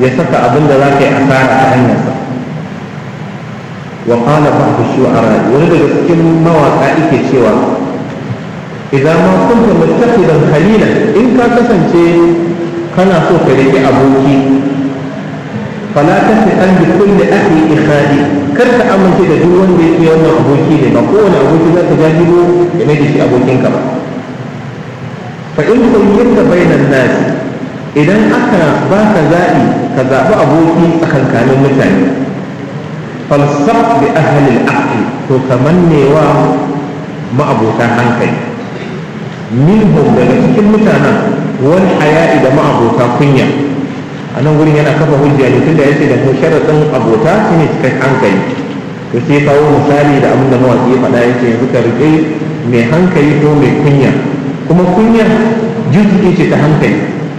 ya saka abin da za ka yi asara ta hanyarsa wa qala ba'du shu'ara wani daga cikin mawaka yake cewa idan ma kunta muttaqidan khalila in ka kasance kana so ka rike aboki fala tafi'an bi kulli akhi ikhadi kar ka amince da duk wanda yake wannan aboki ne ba kowane aboki za ka jajibo ya mai da shi abokinka ba fa in kuyyinta bainan nas idan aka baka zaɓi ka zaɓi aboki tsakankanin mutane falsaf bi ahlil aqli to kamannewa ma'abota hankali minhum daga cikin mutanen wani haya'i da ma'abota kunya a nan gurin yana kafa hujja ne tunda yace da mu sharaɗin abota shine cikin hankali to sai kawo misali da abin da mawaƙi ya faɗa yace yanzu ka riƙe mai hankali ko mai kunya kuma kunya juzuki ce ta hankali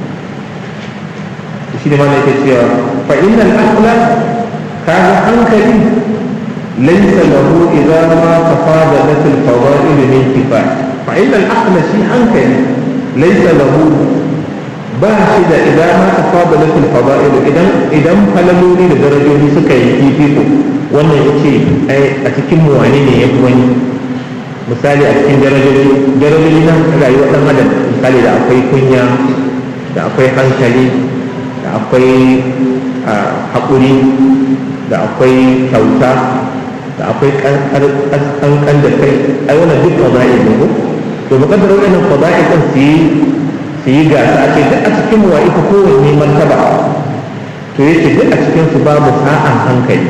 shi ne mana yake cewa fa innal aqla kaga hankali laysa lahu idza ma tafadalat al fadail min kifaya fa innal aqla shi hankali laysa lahu ba shi da idan ma tafadalat al fadail idan idan falaloli da darajoji suka yi fifiko wannan yace ai a cikin mu wane ne yafi wani misali a cikin darajoji darajoji na rayuwar dan adam misali da akwai kunya da akwai hankali da akwai haƙuri da akwai kyauta da akwai ƙanƙan da kai ai wannan duk fada'i ne ko to mu kaddara wannan fada'i kan su yi su yi gasa a ce duk a cikin mu wa'i kowanne martaba to yake duk a cikin su babu sa'an hankali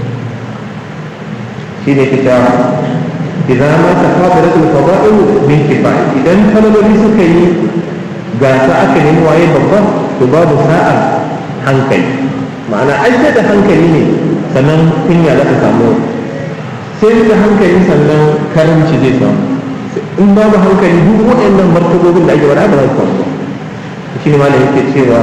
shine kita idan ma ta fadara da fada'il min kifaya idan kalmomi suka yi gasa aka nemi waye babban to babu sa'ar hankali ma'ana ai da hankali ne sannan kunya za ta samu sai da hankali sannan karamci zai samu in babu hankali duk waɗannan martabobin da ake wada ba za su samu shi ne malam yake cewa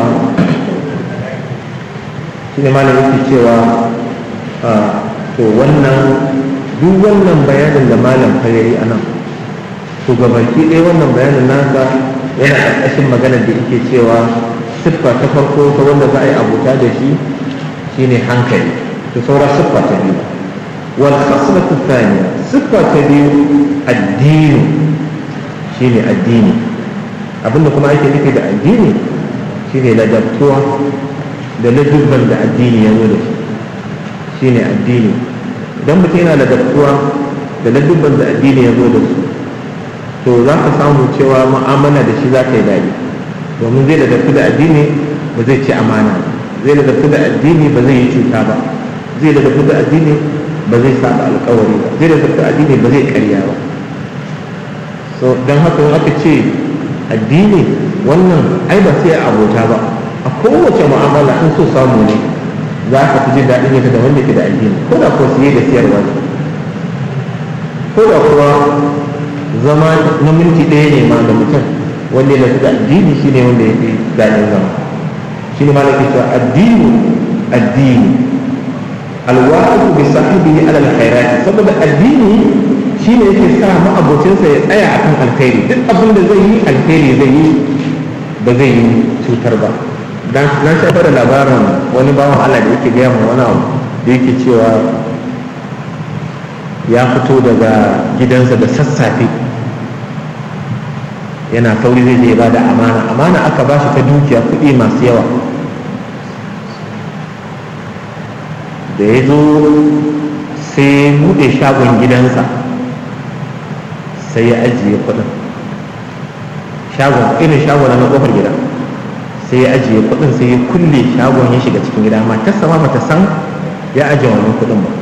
shi ne malam yake cewa to wannan duk wannan bayanin da malam fa yayi anan to gabaki ɗaya wannan bayanin nasa yana ƙarƙashin maganar da yake cewa siffa ta farko ta wanda za a yi abuta da shi shine hankali to saura siffa ta biyu wal khaslatu thaniya siffa ta biyu addini shine addini abinda kuma ake nufi da addini shine ladabtuwa da ladubban da addini ya zo da shi shine addini idan mutum yana ladabtuwa da ladubban da addini ya zo da su to za ka samu cewa mu'amala da shi za ta yi daɗi domin zai ladabtu da addini ba zai ci amana ba zai ladabtu da addini ba zai yi cuta ba zai ladabtu da addini ba zai saba alkawari ba zai ladabtu da addini ba zai karya ba so don haka in aka ce addini wannan ai ba sai abota ba a kowace mu'amala in so samu ne za ka fi jin daɗin yadda da wanda ke da addini ko da ko siye da siyarwa ne ko da kuwa zama na minti ɗaya ne ma da mutum wanda ya da addini shi ne wanda ya fi daɗin zama shi ne malaka cewa addini addini alwaqifu bi sahibihi ala alkhairati saboda addini shi ne yake sa ma'abocinsa ya tsaya akan alkhairi duk abin da zai yi alkhairi zai yi ba zai yi cutar ba dan na shafa da labarin wani bawan Allah da yake gaya ma wani abu da yake cewa ya fito daga gidansa da sassafe yana sauri zai je ba da amana amana aka ba shi ta dukiya kuɗi masu yawa da ya zo sai buɗe shagon gidansa sai ya ajiye kuɗin shagon irin shagon na ƙofar gida sai ya ajiye kuɗin sai ya kulle shagon ya shiga cikin gida matarsa ma bata san ya ajiye wannan kuɗin ba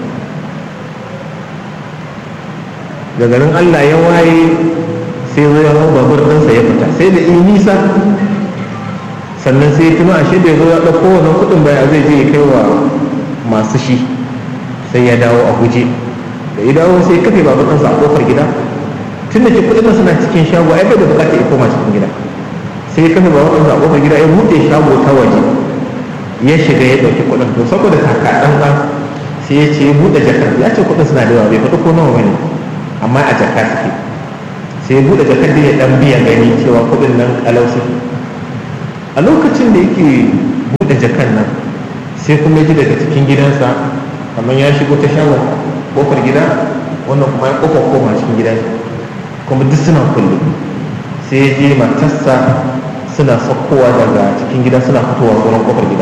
da garin Allah ya waye sai zo ya hau babur ɗinsa ya fita sai da in nisa sannan sai tuna ashe da ya zo ya ɗauko wannan kuɗin baya zai je ya kai wa masu shi sai ya dawo a guje da ya dawo sai kafe babur ɗinsa a ƙofar gida tun da ke kuɗin suna cikin shago ai bai da bukata ya koma cikin gida sai ya kafe babur ɗinsa a ƙofar gida ya buɗe shago ta waje ya shiga ya ɗauki kuɗin to saboda kaka ɗan ɗan sai ya ce ya buɗe jakar ya ce kuɗin suna da yawa bai faɗi ko nawa bane amma a jaka suke sai ya buɗe jakar da ya ɗan biya gani cewa kuɗin nan kalau suke a lokacin da yake buɗe jakar nan sai kuma ji daga cikin gidansa kamar ya shigo ta shagon kofar gida wannan kuma ya kofar koma cikin gidansa kuma duk suna kulle sai ya je matarsa suna saukowa daga cikin gida suna fitowa tsoron kofar gida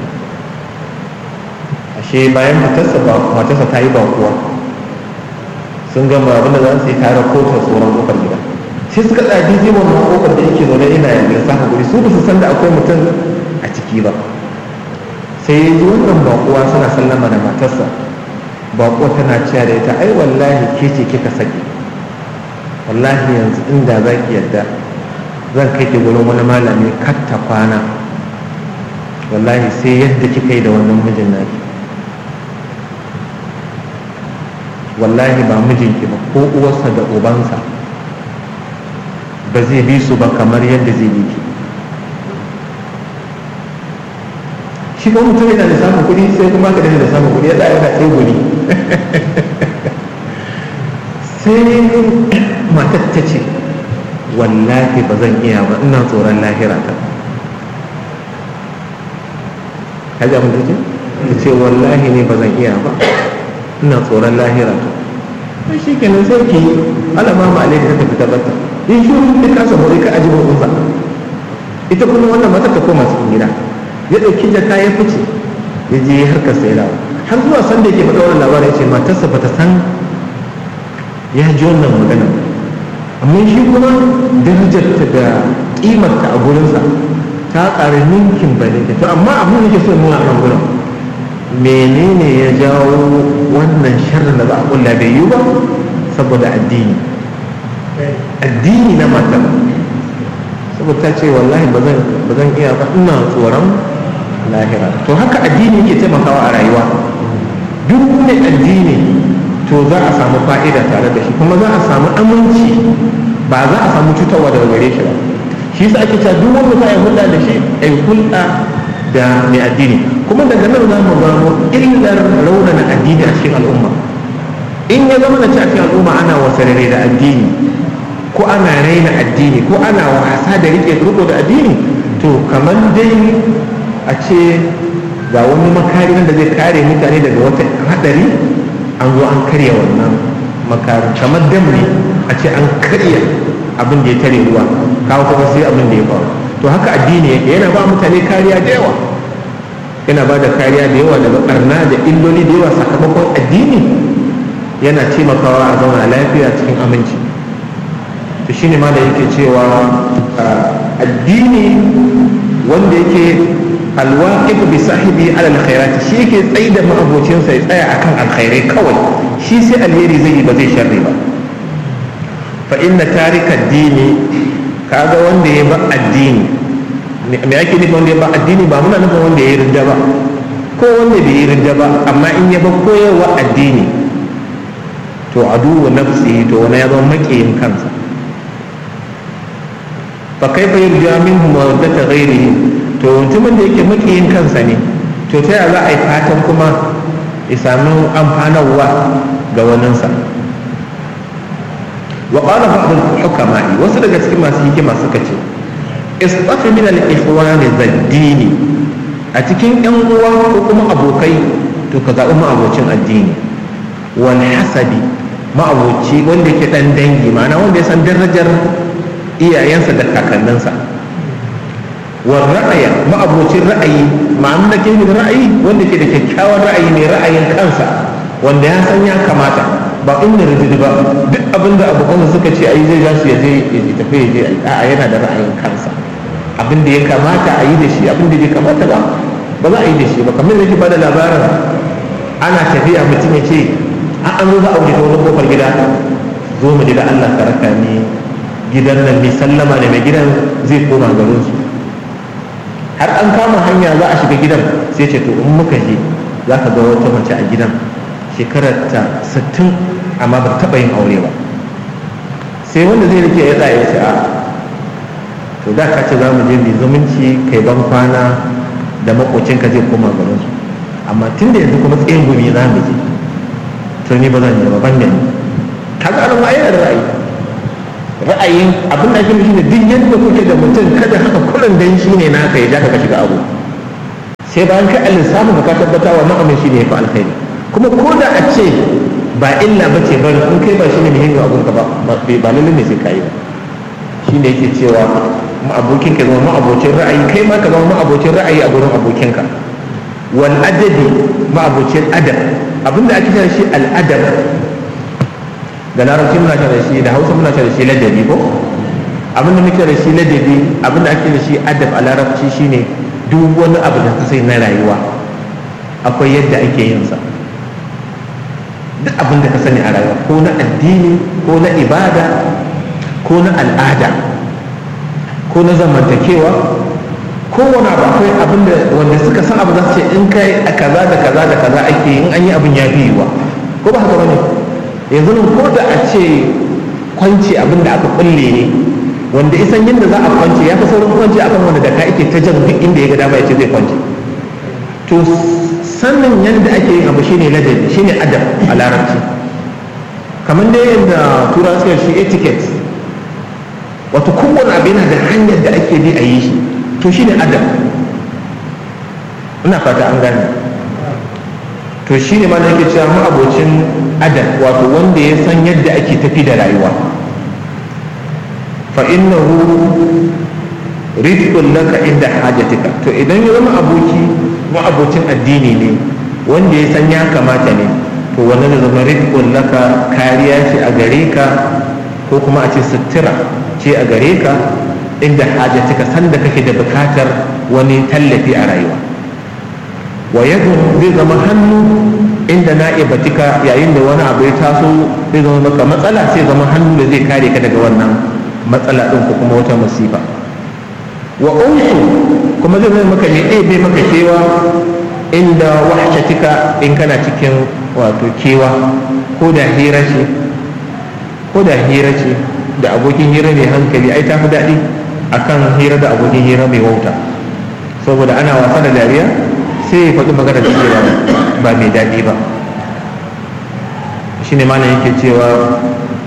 ashe bayan matarsa ba matarsa ta yi bakuwa sun gama abin da za su yi tare kotar tsoron kofar gida sai suka tsaya daidai wannan kofar da yake zaune ina yanzu samun guri su ba su san da akwai mutum a ciki ba sai ya ji wannan bakuwa suna sallama da matarsa bakuwa tana cewa da ita ai wallahi ke ce kika saki wallahi yanzu inda za ki yadda zan kai ki gurin wani malami katta kwana wallahi sai yadda kika yi da wannan mijin naki wallahi ba mijinki ba ko uwarsa da ubansa ba zai bi su ba kamar yadda zai bi ki shi kuma mutum yana da samun kuɗi sai kuma ka da samun kuɗi ya yana sai guri sai matar ta ce wallahi ba zan iya ba ina tsoron lahira ta kaji abin da ce ta ce wallahi ne ba zan iya ba ina tsoron lahira ta sai shi kenan sai ki alama ma alaika ta tafi tabbata in shi wani ka kasa hori ka aji ba ita kuma wannan matar ta koma cikin gida ya ɗauki jaka ya fice ya je harkar sai dawo har zuwa san da yake faɗa wannan labarin ce matarsa bata san ya ji wannan magana amma shi kuma darajarta da ƙimarta a gurinsa ta ƙara ninkin ba ne to amma abin da ke so nuna a nan gurin menene ya jawo wannan sharrin da za a kulla bai yi ba saboda addini addini na matar saboda ta ce wallahi ba zan iya ba ina tsoron lahira to haka addini yake taimakawa a rayuwa duk mai addini to za a samu fa'ida tare da shi kuma za a samu aminci ba za a samu cutarwa daga gare shi ba shi sa ake cewa duk wanda za a yi hulɗa da shi a yi hulɗa da mai addini kuma daga nan za mu gano illar raunana addini a cikin al'umma in ya zama na ci a cikin al'umma ana wasarere da addini ko ana raina addini ko ana wasa da rike riko da addini to kamar dai a ce ga wani makari da zai kare mutane daga wata hadari an zo an karya wannan makarin kamar dam ne a ce an karya abin da ya tare ruwa kawo kuma sai abin da ya faru to haka addini yake yana ba mutane kariya da yawa yana ba da kariya da yawa daga barna da illoli da yawa sakamakon addini yana taimakawa a zauna lafiya cikin aminci to shine ma da yake cewa addini wanda yake alwaqif bi sahibi ala alkhairat shi yake tsayi da ma'abocin sa ya tsaya akan alkhairai kawai shi sai alheri zai yi ba zai sharri ba fa inna tarika addini kaga wanda ya ba addini me ake nufi wanda ya ba addini ba muna nufin wanda ya yi ridda ba ko wanda bai yi ridda ba amma in ya ba koyarwa addini to aduwa nafsi to wani ya zama makiyin kansa fa kaifa yurja minhu mawaddata ghairihi to mutumin da yake makiyin kansa ne to ta yaya za a yi fatan kuma ya samu amfanarwa ga waninsa wa qala ba'd al-hukama wasu daga cikin masu hikima suka ce istafi min al-ikhwan zaddini a cikin yan uwa ko kuma abokai to ka zaɓi ma'abocin addini wal hasabi ma'aboci wanda yake dan dangi ma'ana wanda ya san darajar iyayensa da kakanninsa wa ra'aya ma'abocin ra'ayi ma'amun da ke da ra'ayi wanda ke da kyakkyawan ra'ayi mai ra'ayin kansa wanda ya san ya kamata ba inda rijidi ba duk abin da abokan suka ce ai zai su ya je ya tafi ya je a'a yana da ra'ayin kansa abin da ya kamata a yi da shi abin da bai kamata ba ba za a yi da shi ba kamar da yake bada labarin ana tafiya mutum ya ce an zo za a wuce ta wani kofar gida zo mu da Allah ka raka ni gidan nan mai sallama da mai gidan zai koma garin su har an kama hanya za a shiga gidan sai ce to in muka je za ka ga wata mace a gidan shekarar ta 60 amma ba taɓa yin aure ba sai wanda zai rike ya tsaya ya ce a to da ka ce za mu je mai zumunci kai ban kwana da makocinka zai koma garin su amma tun da yanzu kuma tsayin gumi za mu je to ni ba zan je ba ban da ni kaga an ma yana da ra'ayi ra'ayin abin da ake nufi ne duk yadda kuke da mutum kada haka kullum dan shi ne naka ya ja ka shiga abu sai bayan kai lissafin ka tabbata wa ma'amin shi ne ya fi alkhairi kuma ko da a ce ba illa ba ce bari in kai ba shi ne muhimmin abun ka ba ba lalle ne sai kai ba shi ne yake cewa abokin ka zama ma'abocin ra'ayi kai ma ka zama ma'abocin ra'ayi a gurin abokinka wal adabi ma'abocin adab abinda ake cewa shi al adab da larabci muna cewa shi da hausa muna cewa shi ladabi ko abinda muke da shi ladabi abinda ake da shi adab a larabci shine duk wani abu da ka sai na rayuwa akwai yadda ake yin sa duk abin da ka sani a rayuwa ko na addini ko na ibada ko na al'ada ko na zamantakewa ko wani abu akwai abin da wanda suka san abu za su ce in kai a kaza da kaza da kaza ake in an yi abin ya fi yiwa ko ba haka bane yanzu nan ko da a ce kwanci abin da aka kulle ne wanda isan yadda za a kwance ya fi saurin kwanci akan wanda da ka ake ta jan duk inda ya ga dama ya ce zai kwance to sannin yadda ake yin abu shine ladabi shine adab a larabci kamar dai yadda turawa suka shi etiquette wato kowane abu yana da hanyar da ake bi a yi shi to shine adab ina fata an gane to shine ma da yake cewa mu abocin adab wato wanda ya san yadda ake tafi da rayuwa fa innahu rizqun laka inda hajatika to idan ya zama aboki abocin addini ne wanda ya san ya kamata ne to wannan da zama rizqun laka kariya ce a gare ka ko kuma a ce sutura ce a gare ka inda hajatika sanda kake da bukatar wani tallafi a rayuwa wa yadu zai zama hannu inda na'ibatika yayin da wani abu ya taso zai zama maka matsala sai zama hannu da zai kare ka daga wannan matsala ɗin ko kuma wata masifa wa unsu kuma zai zai maka ne ɗebe maka kewa inda wahshatika in kana cikin wato kewa ko da hira ce ko da hira ce da abokin hira mai hankali ai ta fi daɗi akan hira da abokin hira mai wauta saboda ana wasa da dariya sai ya faɗi magana da ke ba mai daɗi ba shine malam yake cewa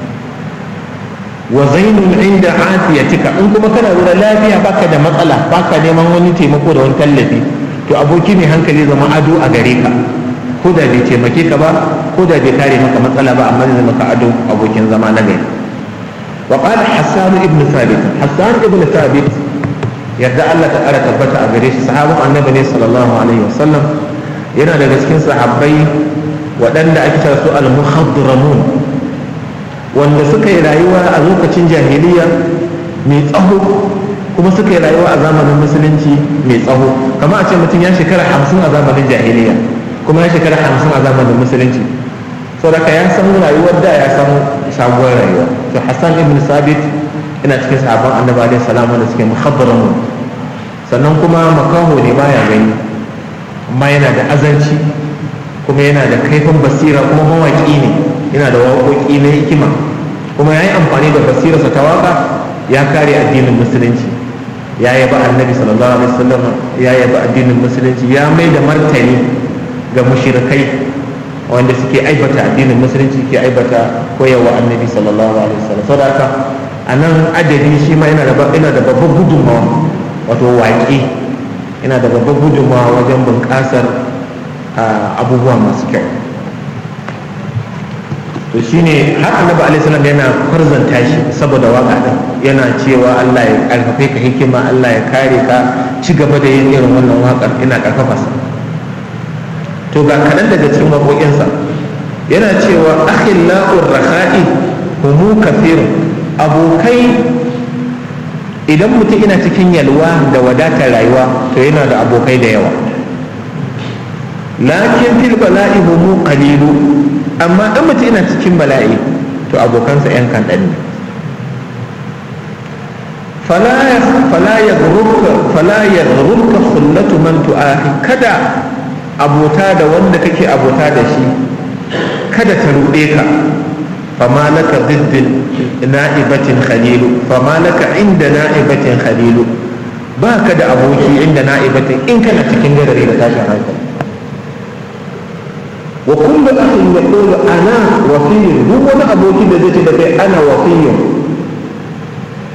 wa zainun inda afiyatika in kuma kana lura lafiya baka da matsala baka neman wani taimako da wani tallafi to aboki mai hankali zama ado a gare ka ko da bai taimake ka ba ko da bai kare maka matsala ba amma zai maka ado abokin zama na gari wa qala hassan ibn thabit hassan ibn thabit yadda Allah ta ƙara tabbata a gare shi sahabin annabi ne sallallahu alaihi wasallam yana daga cikin sahabbai waɗanda ake cewa su al-muhadramun wanda suka yi rayuwa a lokacin jahiliya mai tsaho kuma suka yi rayuwa a zamanin musulunci mai tsaho kama a ce mutum ya shekara hamsin a zamanin jahiliya kuma ya shekara hamsin a zamanin musulunci saboda ya san rayuwar da ya san sabuwar rayuwa to hassan ibn sabit ina cikin sahabban annabi alaihi salamu da suke muhabbaramun sannan kuma makaho ne baya gani amma yana da azanci kuma yana da kaifin basira kuma mawaƙi ne yana da waƙoƙi na hikima kuma ya yi amfani da basirarsa ta waƙa ya kare addinin musulunci ya yaba annabi sallallahu alaihi wasallam ya yaba addinin musulunci ya mai da martani ga mushrikai wanda suke aibata addinin musulunci ke aibata koyarwa annabi sallallahu alaihi wasallam saboda haka a nan adadi shi ma yana da babban gudunmawa wato waƙe yana da babban gudunmawa wajen bunƙasar abubuwa masu kyau to shine har annabi alaihi salam yana kwarzanta shi saboda waka din yana cewa Allah ya karfafe ka hikima Allah ya kare ka ci gaba da yin irin wannan wakar ina karfafa sa to ga kaɗan daga cikin waƙoƙinsa yana cewa akhilla'ur rakha'i humu kafir abokai idan mutum ina cikin yalwa da wadatar rayuwa to yana da abokai da yawa lakin fil bala'i humu qalilu amma in mutum ina cikin bala'i to abokansa yan kaɗan ne fala ya gururka khullatu man tu'ahi kada abota da wanda kake abota da shi kada ta ruɗe ka fama laka ziddin na'ibatin khalilu fama laka inda na'ibatin khalilu ba ka da aboki inda na'ibatin in kana cikin gadari da tashin hankali wa kullu akhin yaqulu ana wafiyyun duk wani aboki da zai ce da kai ana wafiyyun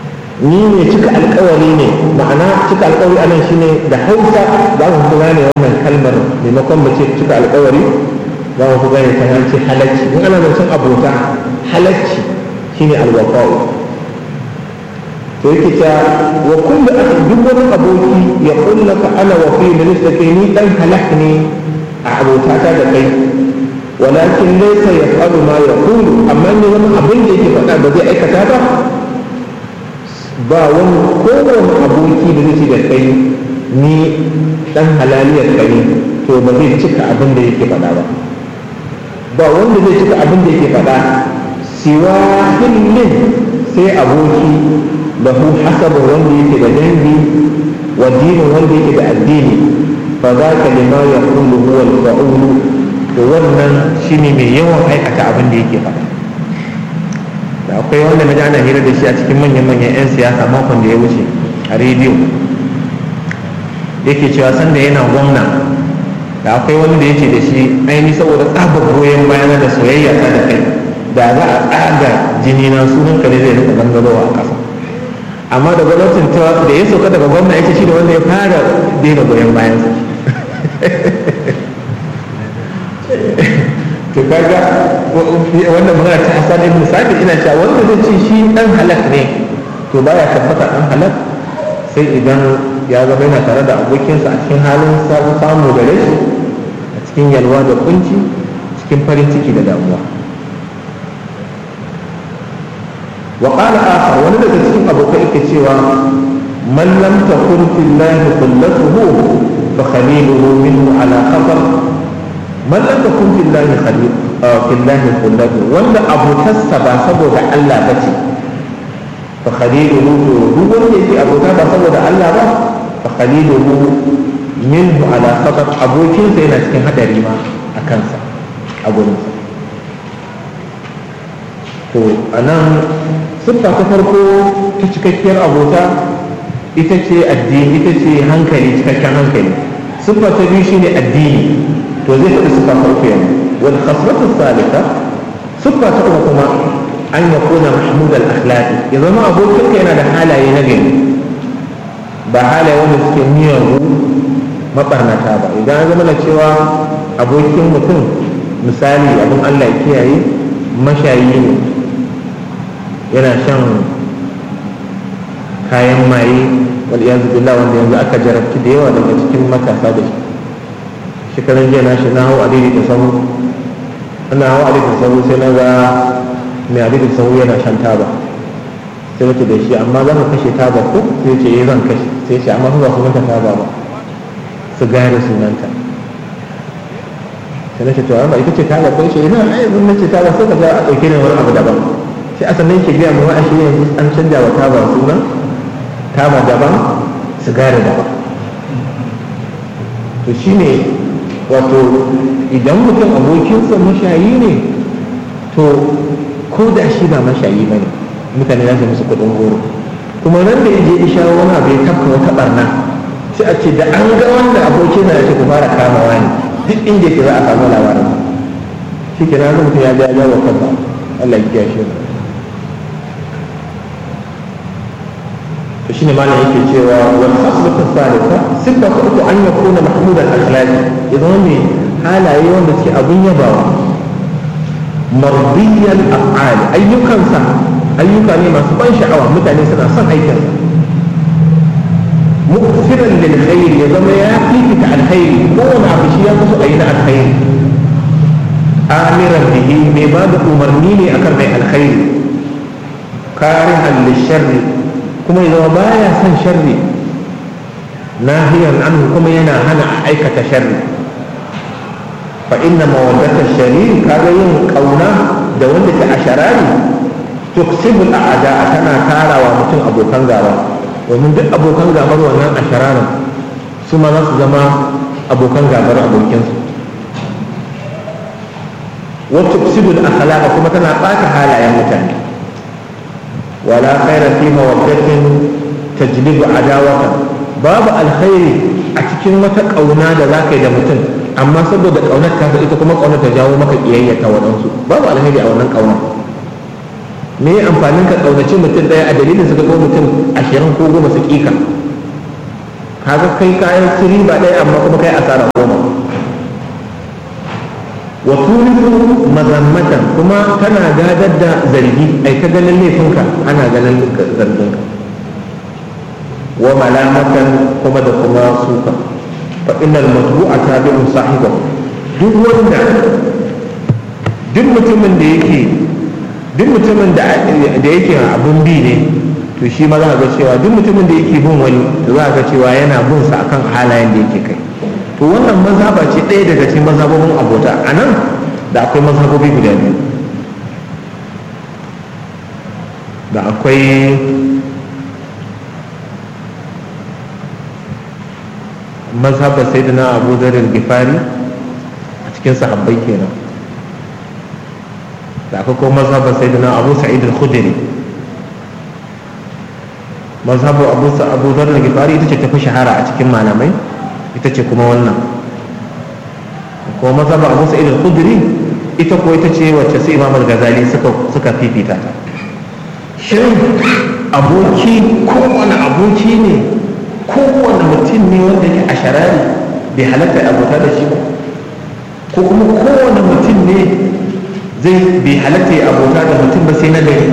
ni ne cika alkawari ne ma'ana cika alkawari anan shine da hausa za mu fi gane wannan kalmar maimakon mu ce cika alkawari za mu fi gane ta ce halacci in ana zancen abota halacci shine alwaqa'u to yake ta wa kullu akhi duk wani aboki ya kullaka ana wa fi minista kai ni dan halak ne a abotata da kai walakin laysa yaf'alu ma yaqulu amma ne wani abin da yake faɗa ba zai aikata ba ba wani kowane aboki da zai ce da kai ni dan halaliyar kai to ba zai cika abin da yake faɗa ba ba wanda zai cika abin da yake faɗa siwa hillin sai aboki lahu hasabu wanda yake da dangi wa dinin wanda yake da addini fa za ka lima ya kullu huwa al-fa'ulu to wannan shine mai yawan aikata abin da yake faɗa da akwai wanda na ana hira da shi a cikin manyan manyan 'yan siyasa makon da ya wuce a rediyo yake cewa sanda yana gwamna da akwai wani da yake da shi aini saboda tsabar goyon bayana da soyayya ta da kai da za a tsaga jini na sunan ka ne zai rika gangarowa a ƙasa amma da gwamnatin ta da ya sauka daga gwamna ya ce shi da wanda ya fara daina goyon bayan sa to kaga wannan magana ta Hassan ibn Sabit ina cewa wanda zai ce shi dan halak ne to baya tabbata dan halak sai idan ya zama yana tare da abokinsa a cikin halin samu da rashi a cikin yalwa da kunci cikin farin ciki da damuwa wa qala akhar wani daga cikin abokai yake cewa man lam takun fillahi qullatuhu fa khaliluhu minhu ala khatar man lam takun fillahi khalil fillahi qullatuhu wanda abotarsa ba saboda Allah bace fa khaliluhu duk wanda yake abota ba saboda Allah ba fa khaliluhu minhu ala khatar abokinsa yana cikin hadari ma a kansa a gurinsa to anan siffa ta farko ta cikakkiyar abota ita ce addini ita ce hankali cikakken hankali siffa ta biyu shine addini to zai faɗi siffa ta uku yanzu wal khasratu salika siffa ta uku kuma an ya kona mahmud al akhlaqi ya zama abokinka yana da halaye na gari ba halaye wanda suke miyagu mabarnata ba idan an zama na cewa abokin mutum misali abin Allah ya kiyaye mashayi ne yana shan kayan maye wal iyazu billah wanda yanzu aka jarabci da yawa daga cikin matasa da shi shekaran jiya na shi na hau adidi da sahu ana hau adidi da sahu sai na ga mai adidi da sahu yana shan taba sai wace da shi amma za ka kashe taba ko sai ce zan kashe sai ce amma ba sunanta taba ba sigari sunanta sai na ce to amma ita ce taba ko ce ina ai mun nace taba sai ka ga a dauke ne wani abu daban sai a sannan ke gaya mu wa shi yanzu an canja wa taba sunan taba daban sigari daban to shine wato idan mutum abokinsa mashayi ne to ko da shi ba mashayi ba ne mutane za su musu kuɗin goro kuma nan da yaje ya shawo wani abu ya tafka wata barna sai a ce da an ga wanda abokin na ce ku fara kamawa ne duk inda yake za a samu labarin shi ke nan mutum ya ja ja wa kansa Allah ya kiyaye shi to shine malam yake cewa wal khaslatu thalitha sifa ta uku an yakuna mahmud al akhlaq idan ne halaye wanda suke abun yabawa mardiyan af'al ayyukansa ayyuka ne masu ban sha'awa mutane suna son aikin muksiran lil khair ya zama ya fifita alkhairi kowane abu shi ya kusa a yi na alkhairi amiran bihi mai ba da umarni ne akan mai alkhairi karihan lisharri kuma ya zama baya son sharri nahiyan anhu kuma yana hana a aikata sharri fa inna mawaddata shari kaga yin kauna da wanda ta asharari tuksibul a'da tana tarawa mutum abokan gaba domin duk abokan gabar wannan ashararin su ma za su zama abokan gabar abokinsu wa tuksibul akhlaqa kuma tana ɓata halayen mutane ولا خير في مودة تجلب عداوة باب الخير أتكين متى قونا دا ذاك دا متن أما سبب دا قونا كافر إذا كما قونا تجاو مكا إيايا تاوانسو باب الخير أولا قونا me amfanin ka kaunaci mutum daya a dalilin su ga ko mutum ashirin ko goma su kika kaga kai kayan ci riba ɗaya amma kuma kai asara goma wa turisu mazammatan kuma tana gadar da zargi ai ta ganin laifinka ana ganin zarginka wa malamatan kuma da kuma suka fa innal matbu'a tabi'un sahibahu duk wanda duk mutumin da yake duk mutumin da yake abun bi ne to shi ma za ga cewa duk mutumin da yake bin wani to za ga cewa yana bin sa akan halayen da yake kai to wannan mazhaba ce ɗaya daga cikin mazhabobin abota a nan da akwai mazhabobi guda biyu da akwai mazhabar sayyidina abu zarar gifari a cikin sahabbai kenan da akwai kuma mazhabar sayyidina abu sa'id al-khudri mazhabar abu abu zarar gifari ita ce tafi shahara a cikin malamai ita ce kuma wannan kuma mazhabar abu sa'id al-khudri ita ko ita ce wacce su imam al-ghazali suka suka fifita ta shin aboki kowane aboki ne kowane mutum ne wanda yake a sharari bai halatta abota da shi ba ko kuma kowane mutum ne zai bai halatta ya abota da mutum ba sai na gari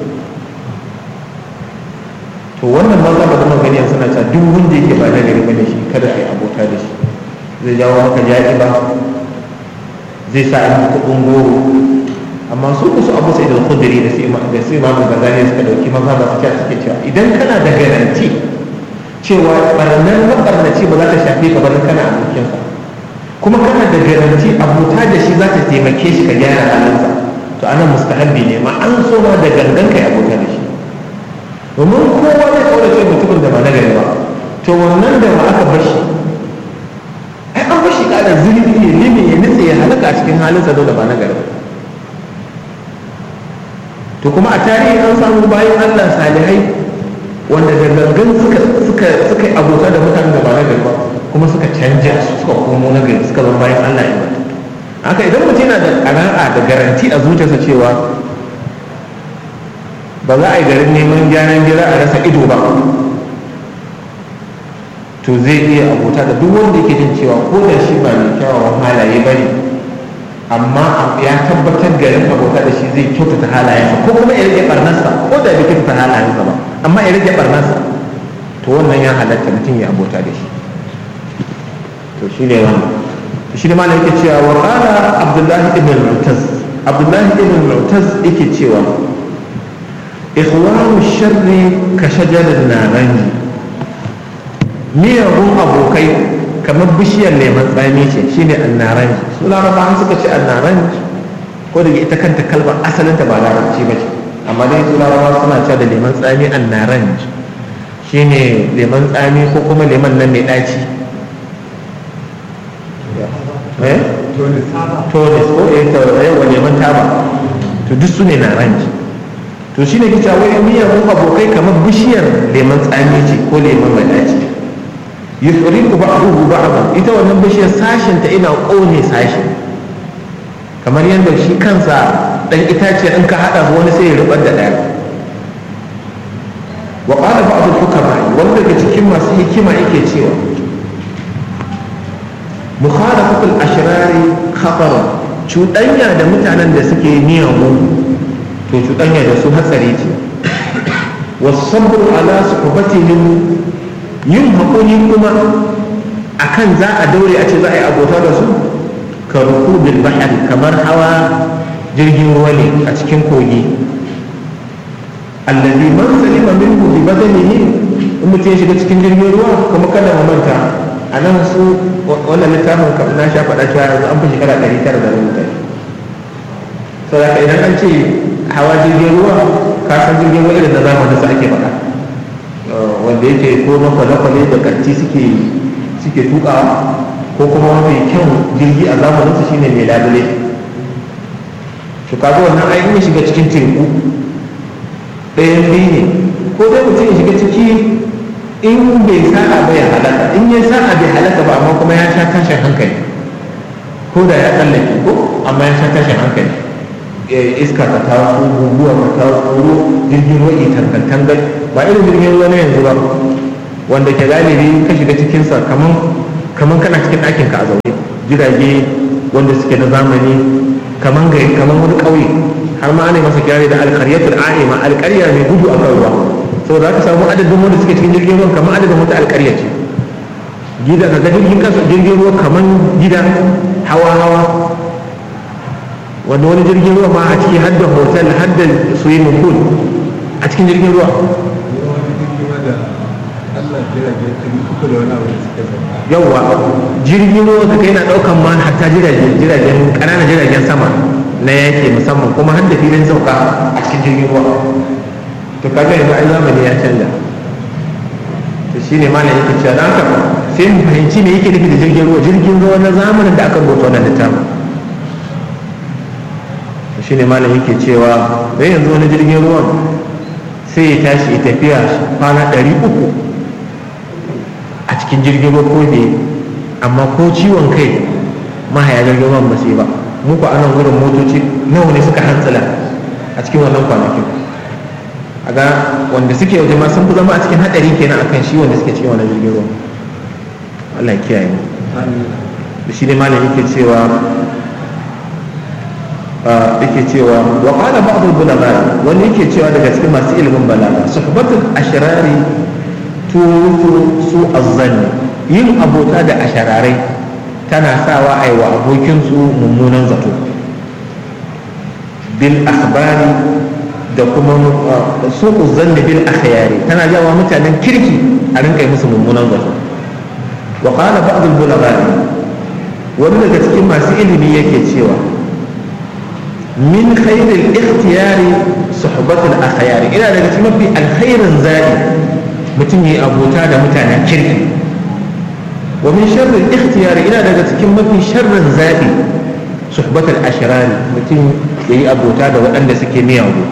to wannan maza ba zama gani suna cewa duk wanda yake ba na gari bane shi kada a yi abota da shi zai jawo maka jaɗi ba zai sa an kuɗin goro amma su ku su abu sai da kudiri da su da su imamu gazali suka dauki maza ba su ce suke cewa idan kana da garanti cewa barnar mabarnaci ba za ta shafe ka bari kana abokinsa kuma kana da garanti abota da shi za ta taimake shi ka gyara halinsa to ana mustahabbi ne ma an so ma da gangan kai abota da shi domin kowa zai kaurace mutumin da ba na gari ba to wannan da ba aka bar shi ai an bar shi kada zurfi ya limi ya nitse ya halaka a cikin halinsa da ba na gari ba to kuma a tarihi an samu bayan Allah salihai wanda da gangan suka suka suka yi abota da mutanen da ba na gari ba kuma suka canja su suka komo na gari suka zama bayan Allah ya mata haka idan mutum yana da ƙana'a da garanti a zuciyarsa cewa ba za a yi garin neman gyaran gira a rasa ido ba to zai iya abota da duk wanda yake jin cewa ko da shi ba mai kyawawan halaye ba ne amma ya tabbatar garin abota da shi zai kyautata halayensa ko kuma ya rage barnarsa ko da bai kyautata halayensa ba amma ya rage barnarsa to wannan ya halatta mutum ya abota da shi to shi ne wannan shi ne malam yake cewa wa qala abdullahi ibn al-mu'taz abdullahi ibn al-mu'taz yake cewa ikhwanu sharri ka shajarin naranji miyagun abokai kamar bishiyar leman tsami ce shine annaranji su larabawa suka ce annaranji ko daga ita kanta kalmar asalinta ba larabci ba ce amma dai su larabawa suna cewa da leman tsami annaranji shine leman tsami ko kuma leman nan mai ɗaci tonis ko eh yawa leman taba to duk su ne naranji to shine kita wai miyagun abokai kamar bishiyar leman tsami ce ko leman mai ɗaci yufriqu ba'dahu ba'dan ita wannan bishiyar sashin ta ina kone sashin kamar yadda shi kansa dan itace in ka hada su wani sai ya rubar da daya wa qala ba'd al-hukama wanda daga cikin masu hikima yake cewa mukhalafatu al-ashrari khatar cuɗanya da mutanen da suke miyagu to cuɗanya da su hatsari ce wasabru ala suhbatihim yin haƙuri kuma akan za a daure a ce za a yi abota da su ka ruku bil bahari kamar hawa jirgin ruwa ne a cikin kogi allazi man salima minhu bi badanihi in mutum ya shiga cikin jirgin ruwa kuma kada mu manta a nan su wannan littafin kam na sha faɗa cewa yanzu an fi shekara ɗari tara da rubuta saboda idan an ce hawa jirgin ruwa ka san jirgin ruwa irin na zamanin sa ake faɗa wanda yake ko na kwale-kwale da kanti suke suke tukawa ko kuma mafi kyan jirgi a zamanin su shine mai labule to kaga wannan ai in shiga cikin teku ɗayan biyu ne ko dai mutum ya shiga ciki in bai sa'a ba ya halaka in ya sa'a bai halaka ba amma kuma ya sha tashin hankali ko da ya tsallake ko amma ya sha tashin hankali iska ta taso guguwa ta taso jirgin ruwa ke tangantangal ba irin jirgin ruwa na yanzu ba wanda ke galibi ka shiga cikinsa kaman kaman kana cikin ɗakin ka a zaune jirage wanda suke na zamani kaman gari kaman wani ƙauye har ma ana masa kirari da alƙaryatul a'ima alƙarya mai gudu a kan ruwa saboda za ka samu adadin wanda suke cikin jirgin ruwan kamar adadin wata alƙarya ce gida ka ga jirgin kasa jirgin ruwa kaman gida hawa hawa wanda wani jirgin ruwa ma a ciki hadda hotel hadda swimming pool a cikin jirgin ruwa yawwa jirgin ruwa ka kai na daukan ma hatta jiragen jiragen ƙananan jiragen sama na yake musamman kuma har da filin sauka a cikin jirgin ruwa to kaga yanzu ai zamani ya canza to shine malam yake cewa dan haka sai mu fahimci me yake nufi da jirgin ruwa jirgin ruwa na zamanin da aka rubuta wannan littafin shi ne malam yake cewa dai yanzu wani jirgin ruwan sai ya tashi ya tafiya kwana ɗari uku a cikin jirgin ruwa ko ne amma ko ciwon kai mahaya jirgin ruwan ba sai ba mu ku anan wurin motoci nawa ne suka hantsila a cikin wannan kwanakin a ga wanda suke waje ma sun fi zama a cikin haɗari kenan akan shi wanda suke cikin wannan jirgin ruwan Allah ya kiyaye mu da shi ne malam yake cewa yake cewa wa qala ba'd al-ulama wani yake cewa daga cikin masu ilimin balaga suhbatul ashrari tutu su azzanni yin abota da ashararai tana sawa ai wa abokin su mummunan zato bil akhbari da kuma su uzzanni bil akhyari tana jawa mutanen kirki a rinka musu mummunan zato wa qala ba'd al-ulama wani daga cikin masu ilimi yake cewa min khairil ikhtiyari suhbatul akhyari ina daga cikin mafi alkhairin zaɓi mutum yi abota da mutanen kirki wa min sharril ikhtiyari ina daga cikin mafi sharrin zaɓi suhbatul ashrari mutum ya yi abota da waɗanda suke miyagu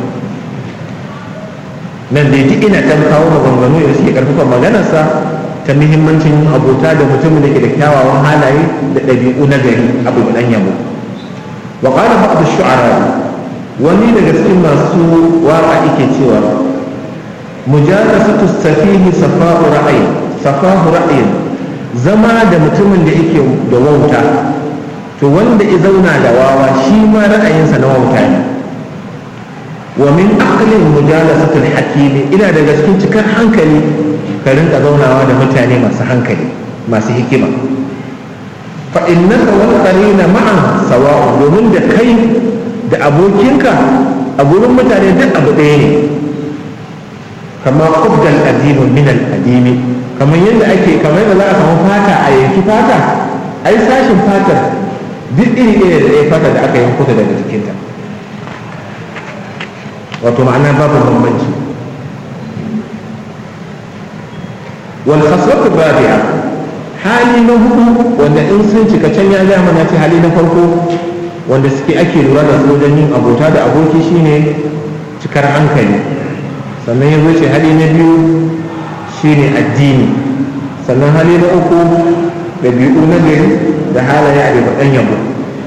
nan dai duk ina ɗan kawo maganganu da suke ƙarfafa maganarsa ta muhimmancin abota da mutumin da ke da kyawawan halaye da ɗabi'u na gari abu ɗan yabo وقال بعض الشعراء wani daga cikin masu waka yake cewa mujalasatu safihi safa'u ra'ayi safahu ra'ayin zama da mutumin da yake da wauta to wanda ya zauna da wawa shi ma ra'ayinsa na wauta ne wa min aqlin mujalasatul hakimi ina daga cikin cikar hankali ka rinka zaunawa da mutane masu hankali masu hikima fa innaka wal qarina ma'a sawa domin da kai da abokinka a gurin mutane duk abu ɗaya ne kama kubdal adimu min al adimi kamar yadda ake kamar yadda za a samu fata a yanki fata ai sashin fatar duk iri ɗaya da ɗaya fata da aka yanko ta daga jikinta wato ma'ana babu bambanci wal khasratu rabi'a hali na hudu wanda in sun cika can ya gaya mana ce hali na farko wanda suke ake lura da su wajen yin abota da aboki shine cikar hankali sannan ya zo ce hali na biyu shine addini sannan hali na uku ɗabi'u na gari da halaye a daga ɗan yabo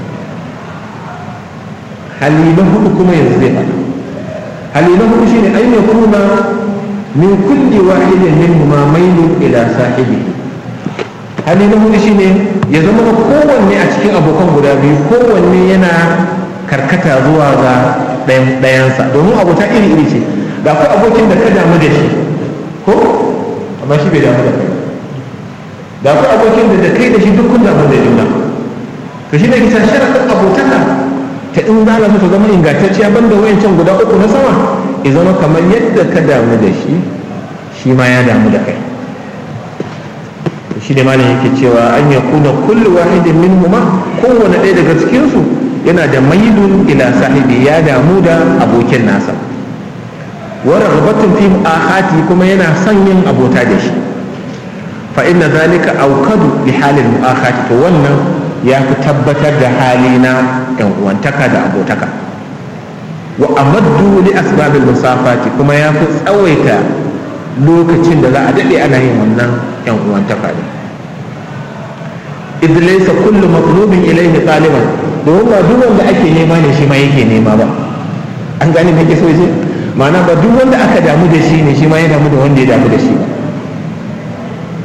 hali na hudu kuma yanzu zai faɗa hali na hudu shine ai mai kuna min kulli wahidin min ma mailun ila sahibi hali na hudu shine ya zama na kowanne a cikin abokan guda biyu kowanne yana karkata zuwa ga ɗayansa domin abota iri iri ce da akwai abokin da ka damu da shi ko amma shi bai damu da kai da akwai abokin da da kai da shi duk kun damu da juna to shi ne kisa sharaɗin abotaka ta in za su zama ingantacciya banda wayancan guda uku na sama ya zama kamar yadda ka damu da shi shi ma ya damu da kai shi ne malam yake cewa an ya kuna kullu wahidin min huma kowane ɗaya daga cikinsu yana da mailun ila sahibi ya damu da abokin nasa wa ragbatun fi ahati kuma yana son yin abota da shi fa inna zalika aukadu li halin mu'akhati to wannan ya fi tabbatar da hali na yan uwantaka da abotaka wa amaddu li asbabil musafati kuma ya fi tsawaita lokacin da za a daɗe ana yin wannan yan uwantaka ne idh laysa kullu matlubin ilayhi taliban domin ba duk wanda ake nema ne shi ma yake nema ba an gane me ke so ce ma'ana ba duk wanda aka damu da shi ne shi ma ya damu da wanda ya damu da shi ba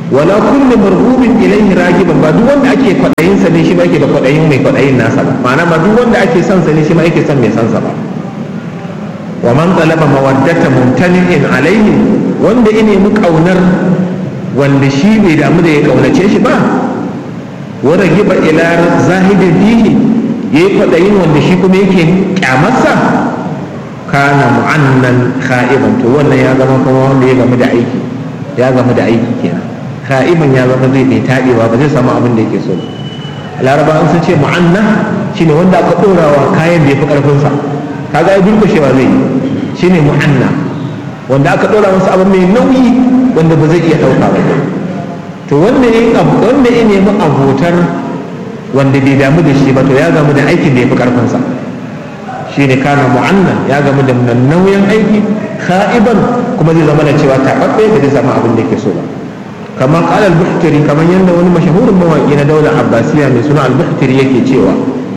wala kullu marhubin ilayhi ragiban ba duk wanda ake kwadayin sa ne shi ba yake da kwadayin mai kwadayin nasa ba ma'ana ba duk wanda ake son sa ne shi ma yake son mai son sa ba wa man talaba mawaddata mumtani'in alayhi wanda ya nemi kaunar wanda shi bai damu da ya kaunace shi ba wa ragiba ila zahidin fihi yayi kwadayin wanda shi kuma yake kyamarsa kana mu'annan kha'iban to wannan ya zama kuma wanda ya gamu da aiki ya gamu da aiki kenan ka'iban ya zama zai bai taɗewa ba zai samu abin da yake so laraba sun ce mu'anna shine wanda aka ɗorawa kayan da ya fi ƙarfinsa kaga ya durkushewa zai yi shine mu'anna wanda aka ɗora masa abin mai nauyi wanda ba zai iya ɗauka ba to wanda ya wanda ya nemi abotar wanda bai damu da shi ba to ya gamu da aikin da ya fi ƙarfinsa shine kana mu'anna ya gamu da nauyin aiki ka'iban kuma zai zama da cewa taɓaɓɓe ba zai samu abin da yake so ba kamar kala al-buhtari kamar yadda wani mashahurin mawaƙi na daular abbasiya mai suna al-buhtari yake cewa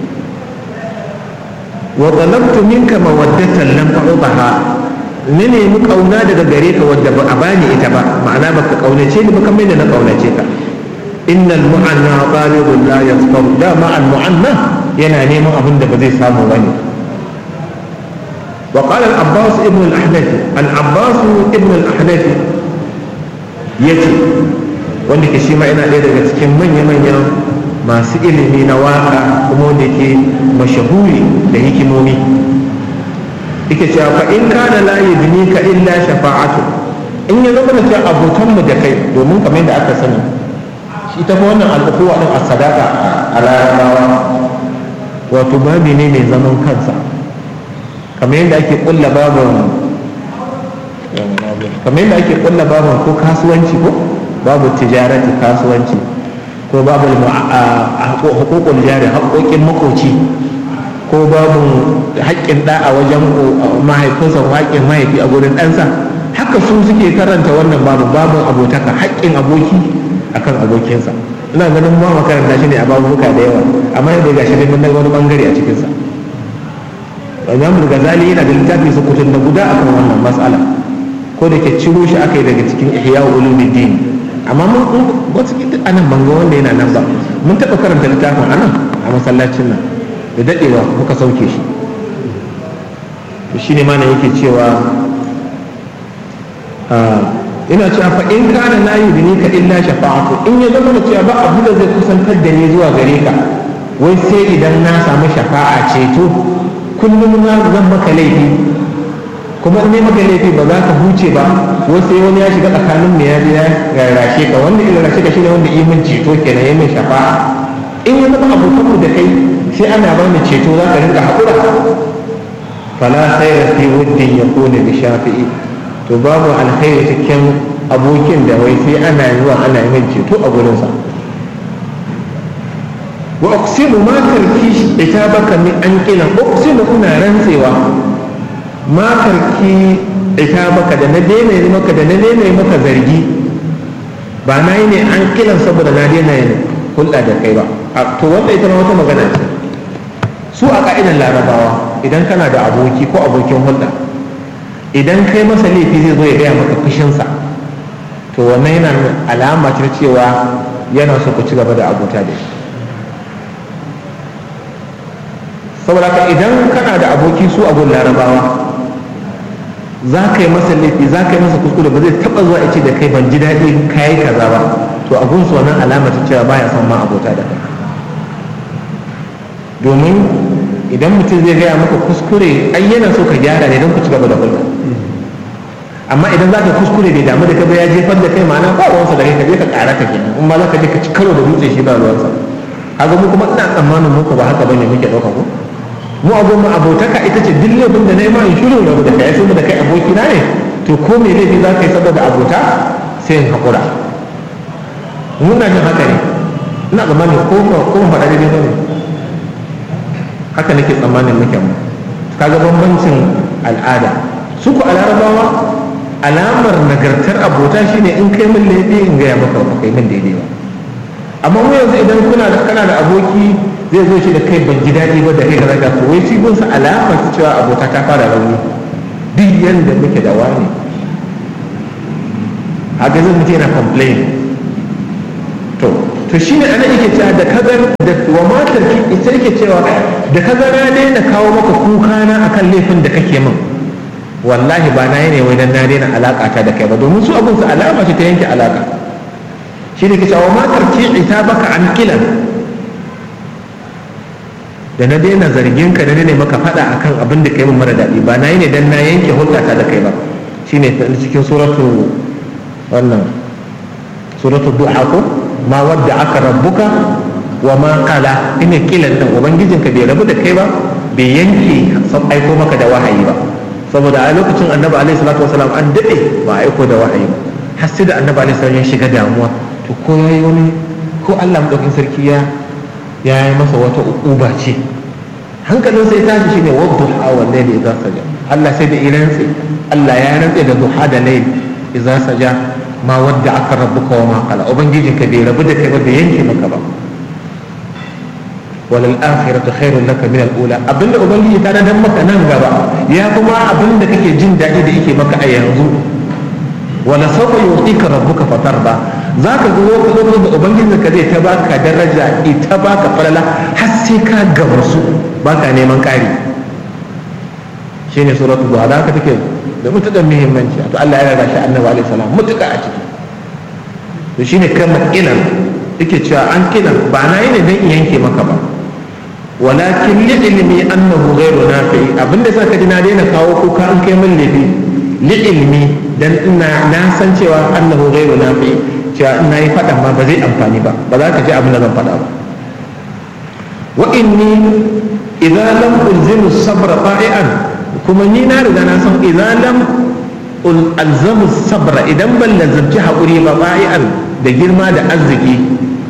wa talabtu minka mawaddatan lam ta'ubaha ne ne mu kauna daga gare ka wadda ba a bani ita ba ma'ana baka kaunace ni ba kamar yadda na kaunace ka innal mu'anna talibun la yasfaru da ma al mu'anna yana neman abin da ba zai samu bane وقال العباس ابن الأحنف العباس ابن الأحنف yace wanda ke shi ma yana ɗaya daga cikin manya-manyan masu ilimi na waka kuma wanda ke mashahuri da hikimomi yake cewa fa in kana la yudni ka illa shafa'atu in ya zama da cewa abotan mu da kai domin kamar yadda aka sani shi ta wannan al'ukuwa din a sadaka a larabawa wato babi ne mai zaman kansa kamar yadda ake kulla babin kamar yadda ake kulla babin ko kasuwanci ko babu tijarati kasuwanci ko babu hukukul jari haƙoƙin makoci ko babu haƙƙin ɗa a wajen mahaifinsa haƙƙin mahaifi a gurin ɗansa haka su suke karanta wannan babu babin abotaka haƙƙin aboki akan abokinsa ina ganin ba makaranta shi ne a babuka da yawa amma yadda ga shi ne mun wani bangare a cikinsa imam ghazali yana da littafi su kutun da guda akan wannan mas'ala ko da ke ciro shi aka yi daga cikin ihya ulumuddin amma mun wasu anan banga wanda yana nan ba mun taɓa karanta littafin anan a masallacin nan da daɗewa muka sauke shi to shine ma yake cewa ina cewa fa in kana la yudni ka illa shafa'atu in ya zama da cewa ba abu da zai kusantar da ni zuwa gare ka wai sai idan na samu shafa'a ceto kullum na zan maka laifi kuma in maka laifi ba za ka huce ba wasu sai wani ya shiga tsakanin mu ya je ya rarrashe ka wanda ya rarrashe ka shine wanda imin ceto kenan ya min shafa'a in ya zama abokanmu da kai sai ana ba ni ceto za ka rinka haƙura fala khaira fi wuddin yakuna bi shafi'i to babu alkhairi cikin abokin da wai sai ana zuwa ana yi min ceto a gurinsa wa uqsimu ma tarki itabaka min an kila uqsimu ina rantsewa ma tarki itabaka da na daina yi maka da na daina yi maka zargi ba na yi ne an kilan saboda na daina yin hulɗa da kai ba to wanda ita ma wata magana ce su a ka'idar larabawa idan kana da aboki ko abokin hulɗa idan kai masa laifi zai zo ya gaya maka fushinsa to wannan yana alama ta cewa yana so ku ci gaba da abota da shi saboda ka idan kana da aboki su a gun larabawa za ka yi masa laifi za ka yi masa kuskure ba zai taba zuwa ce da kai ban ji daɗi ka yi kaza ba to a gunsu wannan alama ta cewa baya son ma abota da kai domin idan mutum zai gaya maka kuskure ai yana so ka gyara ne don ku ci gaba da hulɗa amma idan za ka kuskure bai damu da kai ba ya jefar da kai ma'ana ba ruwansa da kai ka je ka ƙara ka kenan in ma za ka je ka ci karo da dutse shi ba ruwansa kaga mu kuma ina tsammanin muku ba haka bane muke ɗauka ko mu abun mu abotaka ita ce duk laifin da na yi ma in shirin rabu da kai saboda kai abokina ne to ko me laifi za ka yi saboda abota sai in haƙura muna jin haka ne ina tsammanin ko ko faɗa daidai ba ne haka nake tsammanin muke mu kaga bambancin al'ada su ku a larabawa alamar nagartar abota shine in kai min laifi in gaya maka ba kai min daidai ba amma mu yanzu idan kuna da kana da aboki zai zo shi da kai ban ji daɗi ba da kai kaza ka wai shi gunsa alama ta cewa abota ta fara rauni duk yanda muke da wani haka zai mutum yana complain to to shine ana yake cewa da kagar da wa matar ki ita yake cewa da kaga na daina kawo maka kuka na akan laifin da kake min wallahi ba na yi ne wai dan na daina alaka ta da kai ba domin su abun su alama ce ta yanke alaka shi ne ke cewa wa matar ki ita baka an kilan da na daina zargin ka da ne maka faɗa akan abin da kai min mara daɗi ba na yi ne dan na yanke hulɗata da kai ba shine cikin suratu wannan suratu duha ko ma wadda aka rabbuka wa ma kala ina kilan nan ubangijinka bai rabu da kai ba bai yanke aiko maka da wahayi ba saboda a lokacin annabi alaihi salatu wasalam an daɗe ba aiko da wahayi ba har sai da annabi alaihi salatu ya shiga damuwa to ko yayi wani ko Allah madaukin sarki ya ya yi masa wata uba ce hankalin sai tashi shine wadda hawa layli idza saja Allah sai da irantsi Allah ya rantse da duha da layl idza saja ma wadda aka rabbuka wa ma qala ubangijinka bai rabu da kai ba bai yanke maka ba walal akhiratu khairun laka min al ula abinda ubangiji ta dan maka nan gaba ya kuma abinda kake jin daɗi da yake maka a yanzu wala sawfa yu'tika rabbuka fatarda zaka ga lokacin da ubangiji ka zai ta baka daraja ita baka falala har sai ka gabasu baka neman ƙari shine suratul duha da haka take da mutukar muhimmanci to Allah ya rada shi annabi alaihi salam mutuka a ciki to shine kalmar ilan yake cewa an kilan ba na yi ne dan in yanke maka ba walakin li ilmi annahu ghayru nafi abinda saka ji na daina kawo kuka an kai min laifi li ilmi dan ina na san cewa annahu ghayru nafi cewa ina yi fadan ma ba zai amfani ba ba za ka ji abin da zan faɗa ba wa inni idza lam ulzimu sabra fa'ian kuma ni na riga na san idza lam alzamu sabra idan ban lazarci haƙuri ba fa'ian da girma da arziki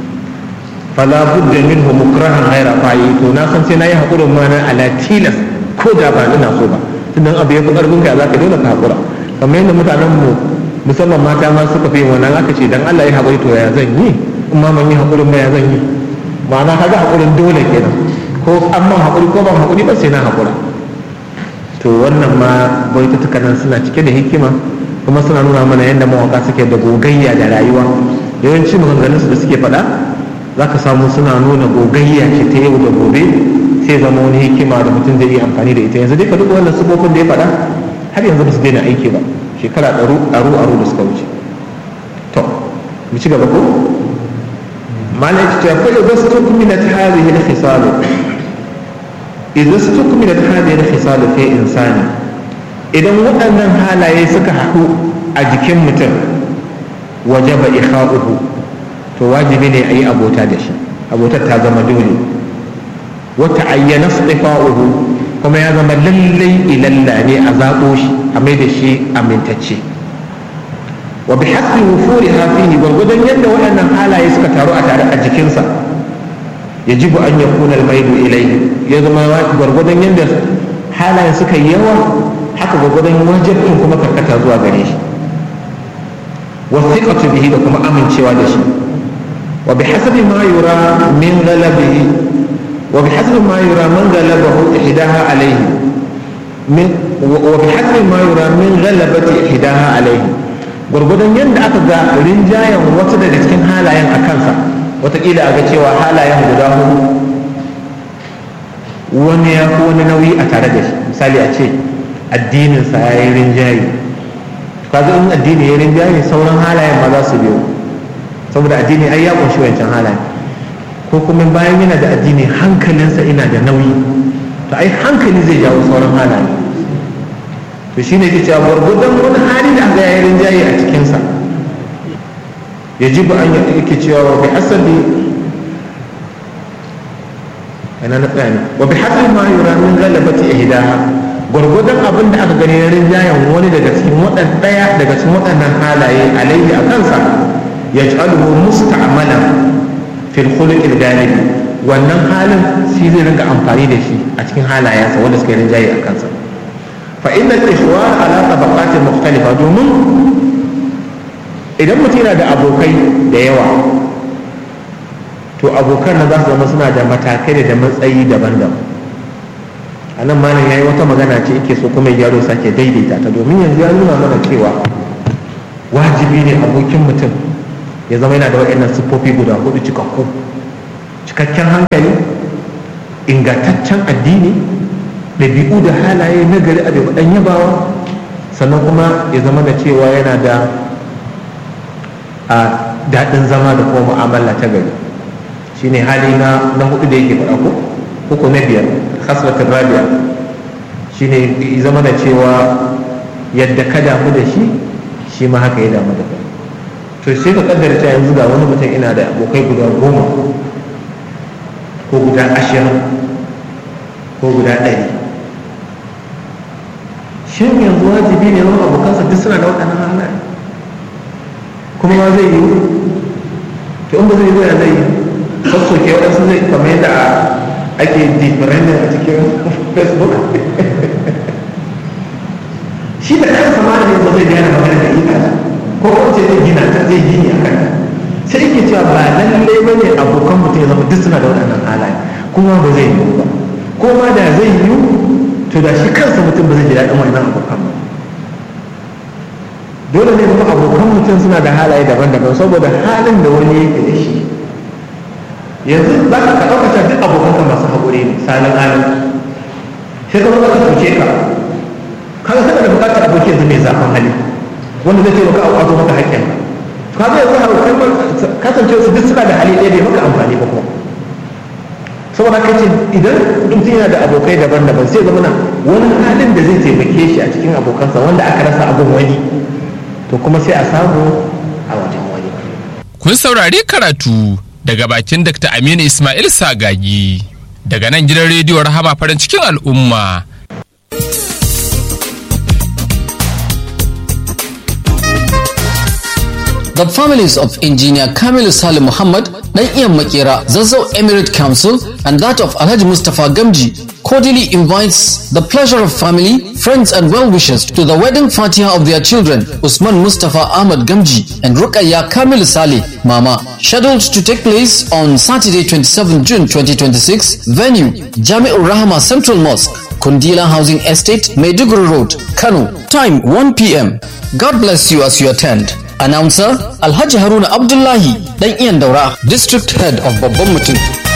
fala budda minhu mukrahan ghaira fa'i to na san sai nayi hakurin ma na ala tilas ko da ba ina so ba tunda abu ya fi karfin ka zaka dole ka hakura kamar yadda mutanen mu musamman mata ma suka fi wannan aka ce dan Allah ya hakuri to ya zan yi in ma man yi hakurin ba ya zan yi ma'ana kaga hakurin dole kenan ko an man hakuri ko ban hakuri ba sai na hakura to wannan ma baitutukan nan suna cike da hikima kuma suna nuna mana yadda mawaka suke da gogayya da rayuwa yawanci maganganunsu da suke faɗa za ka samu suna nuna gogayya ce ta yau da gobe sai zama wani hikima da mutum zai iya amfani da ita yanzu dai ka duk wannan sufofin da ya faɗa har yanzu ba su daina aiki ba shekara ɗaru ɗaru ɗaru da suka wuce to mu ci gaba ko malai ta fa idza stukmilat hadhihi al-khisal idza stukmilat hadhihi al-khisal fi insani idan waɗannan halaye suka haɗu a jikin mutum wajaba ikha'uhu to wajibi ne a yi abota da shi abotar ta zama dole wata ayyana tsifa'uhu kuma ya zama lallai ilalla ne a zaɓo shi a mai da shi amintacce wa bi hasbi wufuri hafihi gwargwadon yadda waɗannan halaye suka taru a tare a jikinsa ya ji an ya kuna maidu ilai ya zama gwargwadon yadda halayen suka yi yawa haka gwargwadon wajibin kuma karkata zuwa gare shi wasiqatu bihi da kuma amincewa da shi وبحسب ما يرى من غلبه وبحسب ما يرى من غلبه إحداها عليه من وبحسب ما يرى من غلبة إحداها عليه gwargwadon yadda aka ga rinjayen wasu daga cikin halayen a kansa watakila a ga cewa halayen guda hudu wani ya fi wani nauyi a tare da shi misali a ce addininsa ya yi rinjaye kaga in addini ya rinjaye sauran halayen ma za su biyo saboda addini ai ya kunshi wancan halaye ko kuma bayan yana da addini hankalinsa ina da nauyi to ai hankali zai jawo sauran halaye to shine ke cewa gwargwadon wani hali da aka yayin rinjaye a cikinsa ya ji an yake cewa wa bi asabi ina na tsaya ne wa bi hasabi ma yura min galabati ihdaha gwargwadon abin da aka gani na rinjayen wani daga cikin waɗannan ɗaya daga cikin waɗannan halaye alaihi a kansa yaj'aluhu musta'malan fil khuluq al ghalib wannan halin shi zai rinka amfani da shi a cikin halayensa wanda suka yi rinjaye a kansa fa inna al-ikhwan ala tabaqatin mukhtalifa domin idan mutum yana da abokai da yawa to abokan nan za su zama suna da matakai da matsayi daban-daban a nan malam ya yi wata magana ce yake so kuma yaro sake daidaita ta domin yanzu ya nuna mana cewa wajibi ne abokin mutum ya zama yana da waɗannan siffofi guda hudu cikakku cikakken hankali ingantaccen addini ɗabi'u da halaye na gari a ɗan yabawa sannan kuma ya zama da cewa yana da a daɗin zama da kuma mu'amala ta gari shine hali na na hudu da yake faɗa ko uku na biyar hasratin rabia shine zama da cewa yadda ka damu da shi shi ma haka ya damu da kai to sai ka kaddara ta yanzu ga wani mutum ina da abokai guda goma ko guda ashirin ko guda ɗari shin yanzu wajibi ne zama abokansa duk suna da waɗannan halaye kuma ma zai yi to in ba zai yi ya zai yi sassoke waɗansu zai kamar yadda ake differending a cikin facebook shi da kansa ma ne ba zai gane magana da ita ko kuma ce zai gina ta zai gini a kanta sai yake cewa ba lalle ba ne abokan mutum ya zama duk suna da waɗannan halaye kuma ba zai yiwu ba ko ma da zai yiwu to da shi kansa mutum ba zai ji daɗin wannan abokan ba dole ne kuma abokan mutum suna da halaye daban-daban saboda halin da wani yake da shi yanzu za ka ɗaukata duk abokanka masu haƙuri ne salin halin sai ka zama ka cuce ka kaga kana da buƙatar aboki yanzu mai zafin hali wanda zai taimaka a ƙwato maka haƙƙin ka ga yanzu haukai kasance su duk suna da hali ɗaya bai maka amfani ba kuma saboda kai ce idan mutum yana da abokai daban-daban sai zama na wani halin da zai taimake shi a cikin abokansa wanda aka rasa abin wani to kuma sai a samu a wajen wani kun saurari karatu daga bakin Dr. Aminu Ismail Sagagi daga nan gidan rediyo Rahama farin cikin al'umma. The families of engineer Kamil Salim Muhammad, Iyan Makera, Zazzau Emirate Council, and that of Alhaji Mustafa Gamji cordially invites the pleasure of family, friends, and well-wishers to the wedding fatiha of their children, Usman Mustafa Ahmad Gamji and Rukaya Kamil Saleh Mama, scheduled to take place on Saturday, 27 June 2026. Venue, Jami'ur Rahama Central Mosque, Kundila Housing Estate, Maiduguri Road, Kano. Time 1 p.m. God bless you as you attend. Announcer Alhaji Haruna Abdullahi, Dan Iyan Daura, District Head of Babban Mutum.